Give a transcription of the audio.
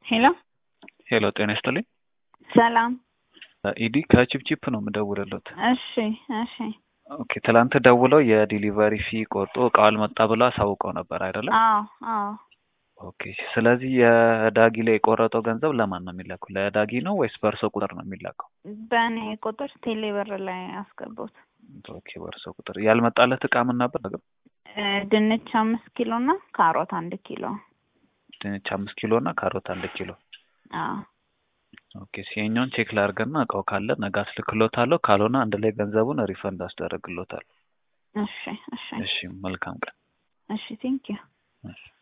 ሄሎ ሄሎ ጤና ይስጥልኝ። ሰላም። ኢዲ ከቺፕቺፕ ነው የምደውልለት። እሺ እሺ። ኦኬ ትላንት ደውለው የዲሊቨሪ ፊ ቆርጦ እቃው አልመጣ ብለው አሳውቀው ነበር አይደለም? አዎ አዎ። ኦኬ ስለዚህ የዳጊ ላይ የቆረጠው ገንዘብ ለማን ነው የሚላከው? ለዳጊ ነው ወይስ በእርሶ ቁጥር ነው የሚላከው? በእኔ ቁጥር ቴሌ ብር ላይ አስገቡት። ኦኬ በእርሶ ቁጥር ያልመጣለት እቃ ምን ነበር? ነገር ድንች አምስት ኪሎ እና ካሮት አንድ ኪሎ። ድንች አምስት ኪሎ እና ካሮት አንድ ኪሎ። አዎ ኦኬ ሲኛውን ቼክ ላድርግና እቃው ካለ ነገ አስልክሎታለሁ፣ ካልሆነ አንድ ላይ ገንዘቡን ሪፈንድ አስደረግሎታል። እሺ እሺ እሺ መልካም ቀን። እሺ ቴንኪዩ። እሺ